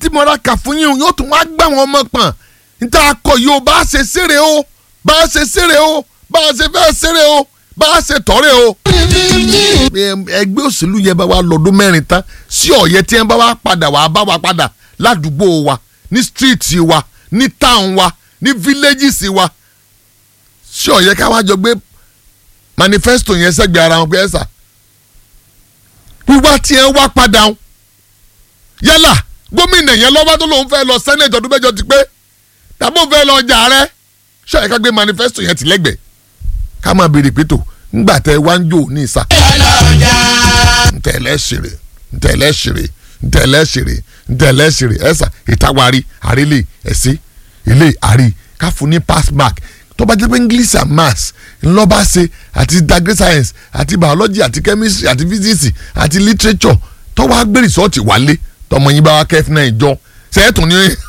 tí mo ra kà fún yín yóò tún wá gbà wọn ọmọ pọ̀n níta akọ yìí o bá a ṣe ṣeré o bá a ṣe ṣeré o bá a ṣe fẹ́ ṣeré o bá a ṣe tọ́rẹ́ o. ẹgbẹ́ òṣèlú yẹn bá wa lọ́dún mẹ́rin tán sí ọ̀yẹ́ tí wọ́n bá wa padà wá bá wa padà ládùúgbò wa ní stíìtì wa ní táwọn wa ní fíléjìsì wa sí ọ̀yẹ́ ká wá jọ gbé manifesto yẹn sẹ́gbẹ̀ẹ́ ara wọn pé ẹ̀ sà wíwá tí ẹ wá padà ń yálà gómìnà yẹn lọ́wọ́ tó lòun fẹ́ lọ sẹ́nẹ̀tì ọdún mẹ́jọ ti pé tàbí òun fẹ́ lọ jà rẹ ṣé ẹ̀ka gbé manifesto yẹn ti lẹ́gbẹ̀ẹ́ ká máa béèrè pé tó ńgbà tẹ wá ń jò ní ìsà. ntẹ̀lẹ́ ṣeré ntẹ̀lẹ́ ṣeré ntẹ̀lẹ́ ṣeré ntẹ̀lẹ́ ṣeré ẹ̀sà ìtawari àrílẹ̀ ẹ̀sí ilé àrí káfù ní pass mark tó bá jẹ́ pé english and maths ńlọ́ba ṣe àti degree science àti biology àti chemistry àti physics àti literature tó wá gbé rìsọ́ọ̀tì wálé tọmọ yín bá wá kẹ́fì náà ìjọ sẹ́ẹ̀tún ní